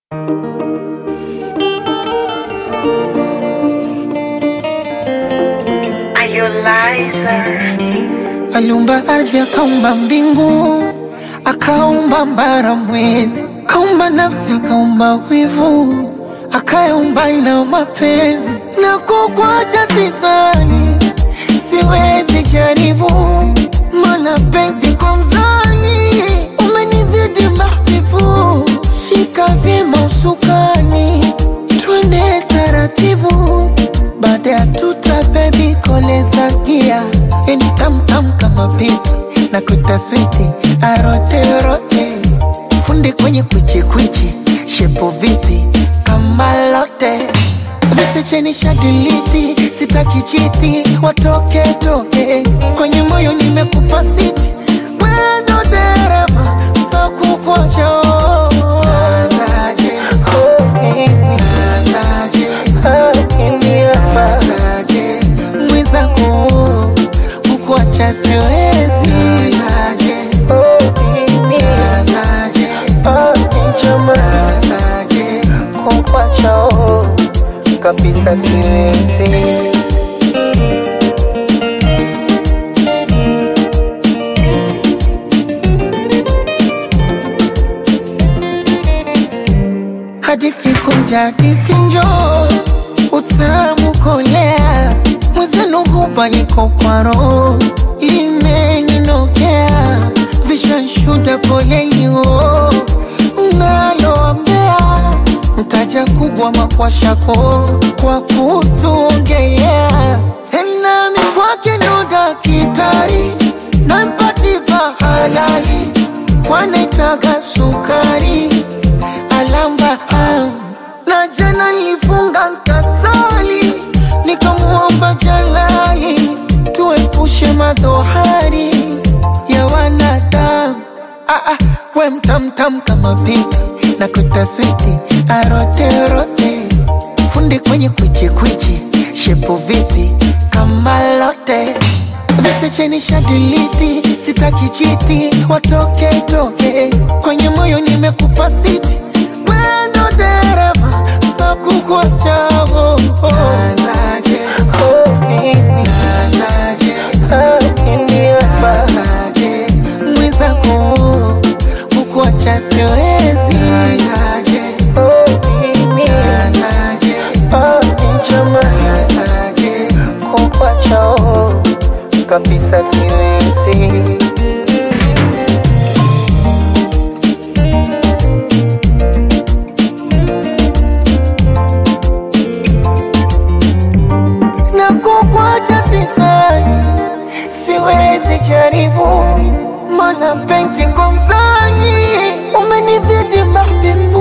Aliumba ardhi, akaumba mbingu, akaumba mbara, mwezi, akaumba nafsi, akaumba wivu, akayaumba na mapenzi. Na kukwacha sisani, siwezi jaribu, mana penzi kwa mzani, umenizidi mahbibu. Shika vyema usukani, twende taratibu, baada ya tuta bebi koleza gia yani tamtam kama pipi na kuita switi arote rote fundi kwenye kwichi kwichi shepo vipi kama lote vichecheni shadiliti sitaki chiti watoke toke kwenye moyo nimekupa siti wendo dereva sakukocho mwizako kukuacha siwezi kukuacha kabisa siwezi hadithi kunja hadithi njoo utamu kolea mwezenu hubaliko kwa roho imeninokea vishanshuda polelio naloambea mtaja kubwa makwashako kwa kutuongelea tena mikwake ndo dakitari nampatipa halali kwanaitaga sukari alamba am na jana nilifunga nkasali nikamuomba jalali tuepushe madhohari ya wanadamu ah, ah, we mtamtam kama pipi na kutaswiti aroterote fundi kwenye kwichikwichi shepo vipi kama lote vichecheni shadiliti sitaki chiti watoke toke kwenye moyo nimekupa siti wendo dereva sakukwachavo mwizako kukuacha siwezi kukuacha kabisa siwezi na kukwacha sisani, siwezi jaribu, mana penzi kwa mzani umenizidi mahbibu